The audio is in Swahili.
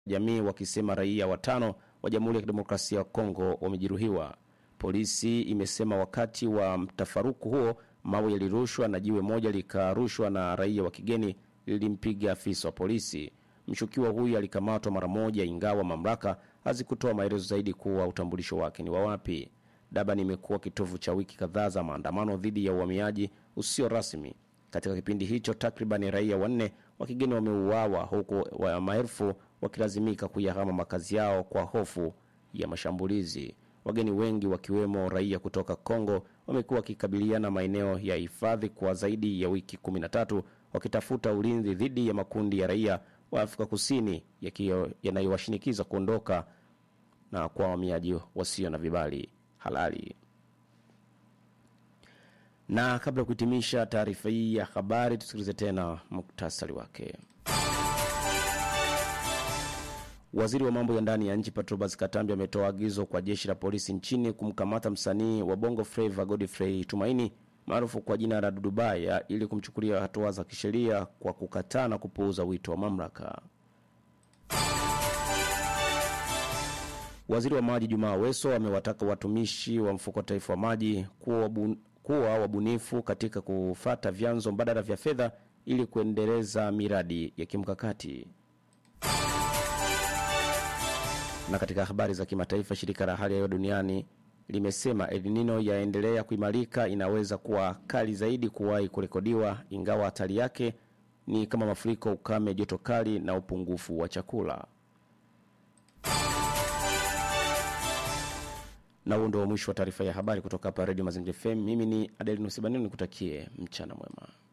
jamii wakisema raia watano wa Jamhuri ya Kidemokrasia ya Kongo wamejeruhiwa. Polisi imesema wakati wa mtafaruku huo mawe yalirushwa na jiwe moja likarushwa na raia wa kigeni lilimpiga afisa wa polisi. Mshukiwa huyu alikamatwa mara moja, ingawa mamlaka hazikutoa maelezo zaidi kuwa utambulisho wake ni wa wapi. Durban imekuwa kitovu cha wiki kadhaa za maandamano dhidi ya uhamiaji usio rasmi. Katika kipindi hicho, takriban raia wanne wa kigeni wameuawa huku wa maelfu wakilazimika kuyahama makazi yao kwa hofu ya mashambulizi. Wageni wengi wakiwemo raia kutoka Kongo wamekuwa wakikabiliana maeneo ya hifadhi kwa zaidi ya wiki 13 wakitafuta ulinzi dhidi ya makundi ya raia wa Afrika Kusini yanayowashinikiza kuondoka na kwa wahamiaji wasio na vibali halali. Na kabla ya kuhitimisha taarifa hii ya habari, tusikilize tena muktasari wake. Waziri wa mambo ya ndani ya nchi Patrobas Katambi ametoa agizo kwa jeshi la polisi nchini kumkamata msanii wa Bongo Flava Godfrey Tumaini maarufu kwa jina la Dudubaya ili kumchukulia hatua za kisheria kwa kukataa na kupuuza wito wa mamlaka. Waziri wa maji Jumaa Weso amewataka watumishi wa mfuko wa taifa wa maji kuwa, wabun, kuwa wabunifu katika kufata vyanzo mbadala vya fedha ili kuendeleza miradi ya kimkakati. Na katika habari za kimataifa, shirika la hali ya hewa duniani limesema El Nino yaendelea kuimarika, inaweza kuwa kali zaidi kuwahi kurekodiwa, ingawa hatari yake ni kama mafuriko, ukame, joto kali na upungufu wa chakula. Na huo ndio mwisho wa taarifa ya habari kutoka hapa Radio Mazingira FM. Mimi ni Adelinus Banini, nikutakie mchana mwema.